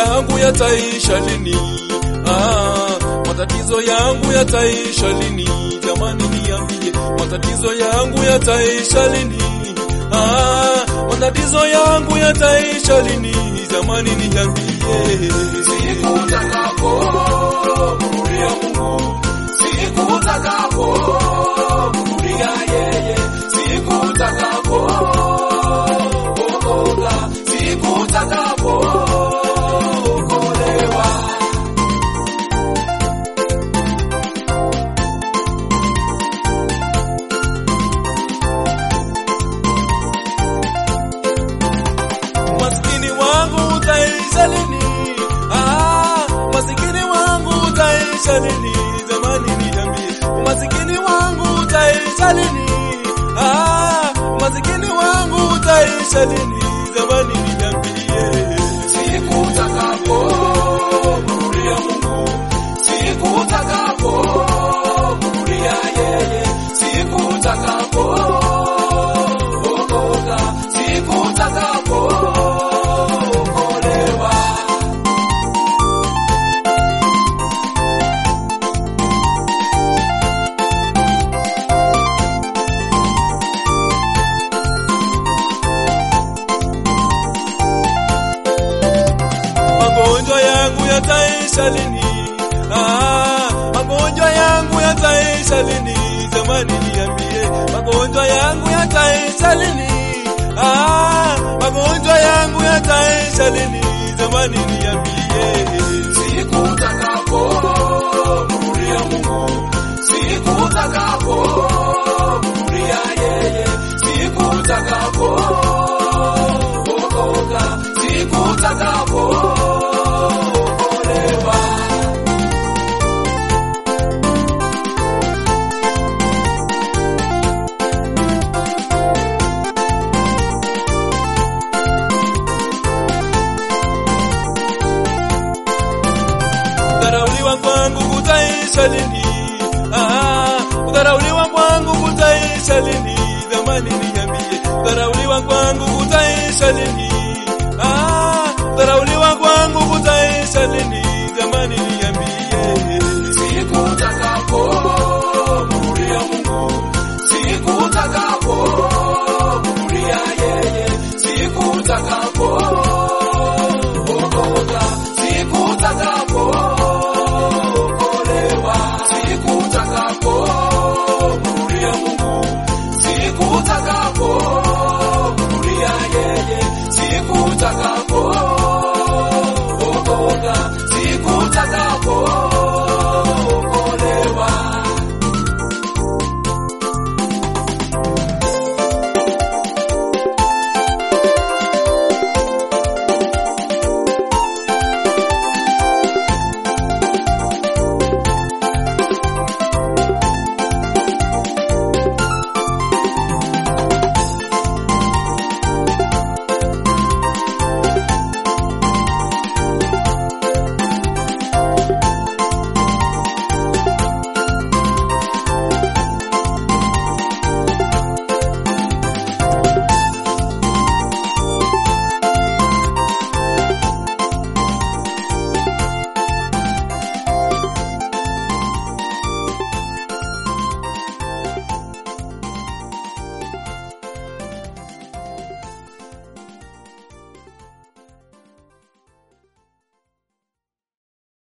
yangu yataisha lini? Ah, matatizo yangu yataisha lini? Jamani niambie, matatizo yangu yataisha lini? Ah, matatizo yangu yataisha lini? Jamani niambie. Siku utakaporudia Mungu, siku utakaporudia yeye, siku utakapookoka, siku utakapookolewa. Maskini wangu utaisha lini? Ah, maskini wangu utaisha lini? Jamani niambie, maskini wangu utaisha lini? Ah, maskini wangu utaisha lini? Jamani niambie. Siku utakaporudia Mungu, siku utakaporudia yeye, siku utakapookoka, siku utakapookolewa. Magonjwa yangu yataisha lini? Ah, magonjwa yangu yataisha lini? Jamani niambie, magonjwa yangu yataisha lini? Ah, magonjwa yangu yataisha lini? Jamani niambie. Siku utakaporudia Mungu, siku utakaporudia yeye, siku utakapookoka, siku utakapookolewa. Kudharauliwa kwangu kutaisha lini? Ah, kudharauliwa kwangu kutaisha lini? Jamani niambie, kudharauliwa kwangu kutaisha lini?